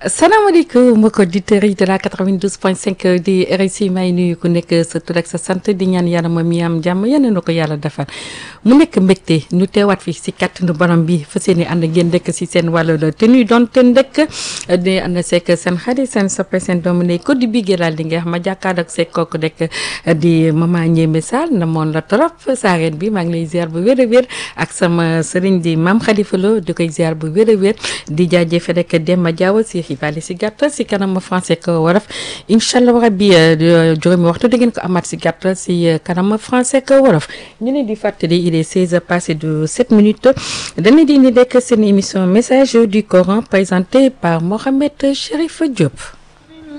salaamaaleykum mbokki auditeurs yi de la 92.5 di RICI may nuyu ku nekk sa tur ak sa sant di ñaan yàlla moom mi am jàmm yal na ko yàlla defal mu nekk mbégte ñu teewaat fi si kàttanu borom bi fa seen i ànd ngeen dëkk si seen wàllu la te nuy doon te ndëkk di ànd seek seen xarit seen soppe seen doomu ne ko di biggee daal di nga xam ma jàkkaarloo ak seeg kooku nekk di maman Ndiémé Sall na moon la trop saareen bi maa ngi lay ziar bu wér a wér ak sama sëriñ di maam Khalifa Lo di koy ziar bu wér a wér di jaajëfe rek Demba Diaw si xibaar si gàttal si kanam français ko wolof incha allah rabbi juróomi waxtu da ngeen ko amaat si gàttal si kanam français ko wolof ñu leen di fàttali il est 16 heures passé de 7 minutes dañu di ni dekk seen émission message du Coran présenté par Mohamed Chérif Diop.